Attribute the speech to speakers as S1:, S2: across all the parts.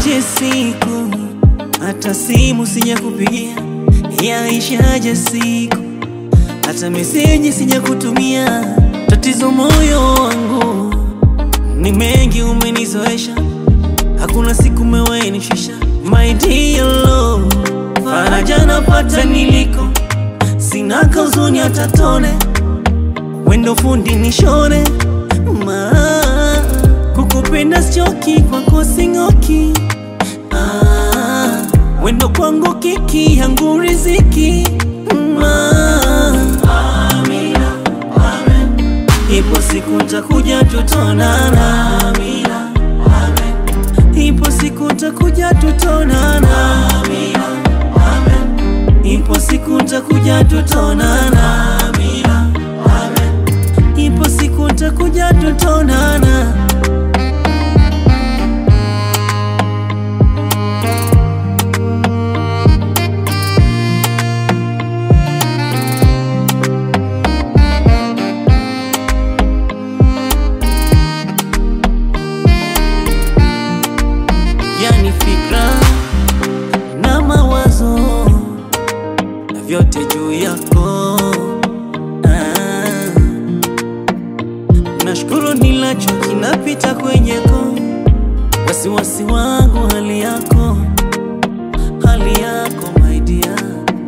S1: Yaishaje siku hata simu sijakupigia, yaishaje siku hata meseji sijakutumia. Tatizo moyo wangu ni mengi, umenizoesha hakuna siku mewenishisha. My dear love, faraja napata niliko, sina kauzuni hata tone, wendo fundi nishone ma kukupenda sichoki, kwako sing'oki ah, wendo kwangu kiki yangu riziki ma Amina, amen. Ipo siku ntakuja tutonana Amina, amen. Ipo siku ntakuja tutonana Amina, amen. Ipo siku ntakuja tutonana Amina, amen. Ipo siku ntakuja tutonana yani fikra na mawazo na vyote juu yako ah. Nashukuru nilacho kinapita kwenyeko, wasiwasi wangu hali yako, hali yako my dear.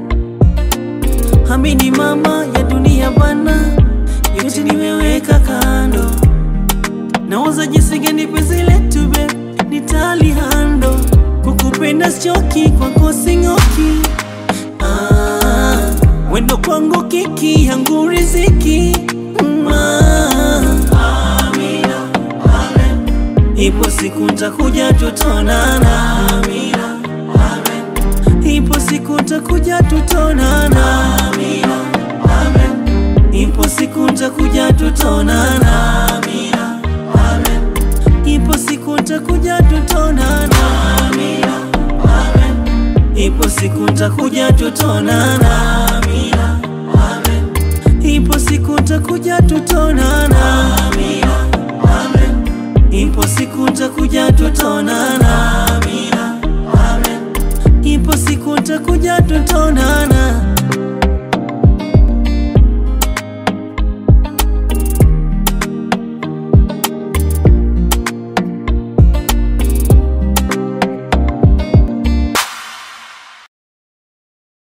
S1: Amini mama ya dunia bana, yote nimeweka kando Nawaza jinsi gani penzi letu babe nitalihando Kukupenda sichoki, kwako sing'oki ah, Wendo kwangu kiki yangu riziki mm, ah. Amina, amen. Ipo siku ntakuja tutonana Amina, amen. Ipo siku ntakuja tutonana Amina, amen. Ipo siku ntakuja tutonana Amina, amen. Ipo siku ntakuja tutonana Amina, amen. Ipo siku ntakuja tutonana